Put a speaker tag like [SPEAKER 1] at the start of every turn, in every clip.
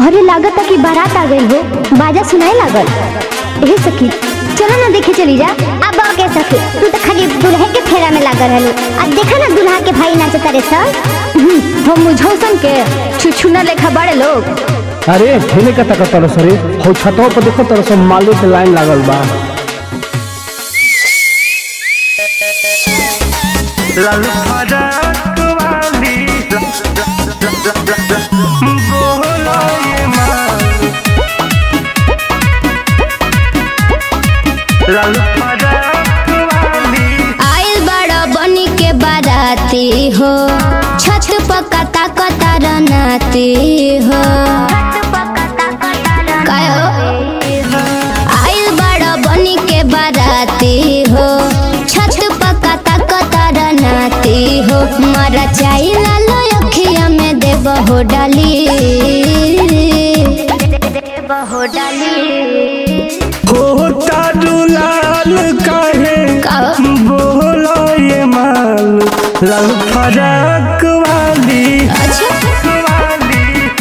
[SPEAKER 1] अरे लागत कि बारात आ गई हो बाजा सुनाए लागल ए सखी चलो ना देखे चली जा
[SPEAKER 2] अब के सखी तू तो खाली दुल्हे के फेरा में लागल रहलू अब देखा ना दुल्हा के भाई नाचता रे सब
[SPEAKER 1] हम मुझौसन के छुछुना लेखा बड़े लोग
[SPEAKER 3] अरे हेने का तक तरह सरे हो छतवा पर देखो तरह सब माले के लाइन लागल बा
[SPEAKER 4] लालू फराक वाली बोलो ये माँ लालू फराक वाली
[SPEAKER 5] आइल बड़ा बनी के बाराती हो छत पकता कतार नाती हो काय हो आइल बड़ा बनी के बाराती हो छत पकता कतार नाती हो मारा चाई लालो अखिया में देव हो डाली
[SPEAKER 2] बहो डाली
[SPEAKER 4] होता दुलाल काहे
[SPEAKER 5] का
[SPEAKER 4] बोलो ये माल लालू फराक वाली
[SPEAKER 5] अच्छा
[SPEAKER 4] वाली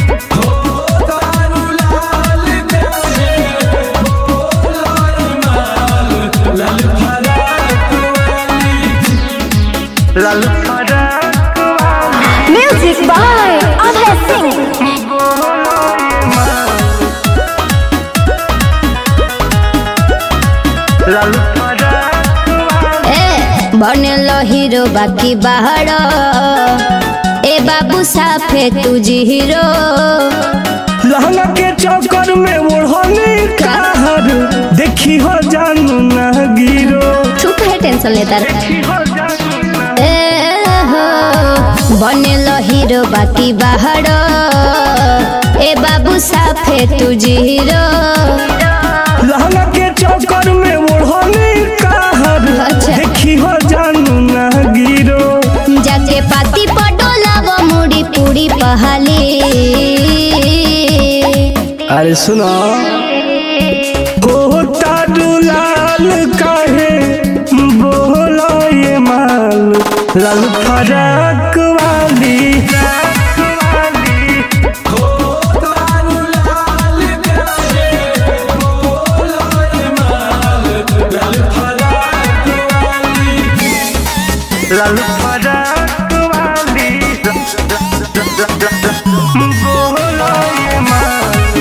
[SPEAKER 4] लालू फराक वाली
[SPEAKER 1] म्यूजिक बाय अभय सिंह
[SPEAKER 4] लालू फराक वाली
[SPEAKER 5] ए बनलो हीरो बाकी बाहर ए बाबू साफे तुझी हीरो
[SPEAKER 4] लहंगा के चक्कर में ओढ़ने कहर देखी हो जानू ना गिरो
[SPEAKER 5] तू कहे टेंशन लेता रहे
[SPEAKER 4] देखी हो जानू ना
[SPEAKER 5] ए हो बनलो हीरो बाकी बाहर ए बाबू साफे तुझी हीरो
[SPEAKER 4] लहंगा के चक्कर में ओढ़ने कहर
[SPEAKER 5] अच्छा।
[SPEAKER 4] देखी हो जानू ना गिरो
[SPEAKER 5] जाके पाती पटोलाव मुड़ी पूरी पहाली
[SPEAKER 3] अरे सुनो
[SPEAKER 4] होता दुलाल काहे बोलो ये माल लाल फराक वाली लाल फराक वाली बोलो ये माल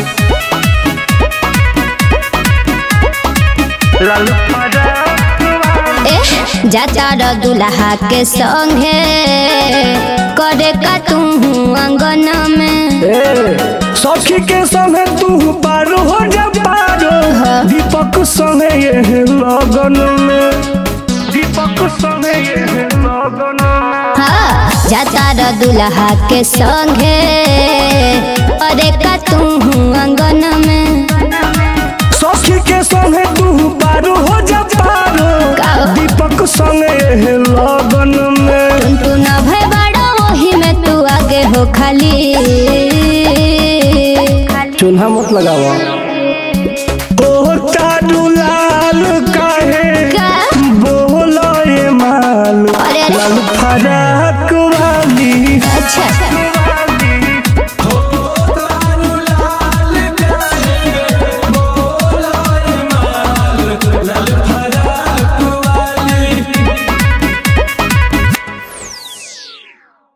[SPEAKER 4] लाल फराक वाली
[SPEAKER 5] ए जाता र दुल्हा के संगे करे का तू अंगन में
[SPEAKER 4] ए, सखी के संगे तू पार हो जा पारो दीपक संगे ये लगन में दीपक संगे ये लगन में
[SPEAKER 5] हाँ जाता र दुल्हा के संगे करे का तू अंगन में
[SPEAKER 4] सखी के संगे तू पार हो जा पारो
[SPEAKER 5] का?
[SPEAKER 4] दीपक संगे ये लगन में
[SPEAKER 5] तू न भय बड़ा वही में तू आगे हो खाली
[SPEAKER 3] चूल्हा मत लगावा
[SPEAKER 4] होता दुलाल काहे
[SPEAKER 5] का?
[SPEAKER 4] बोलो ये माल
[SPEAKER 5] अरे अरे
[SPEAKER 4] लाल फराक वाली
[SPEAKER 5] अच्छा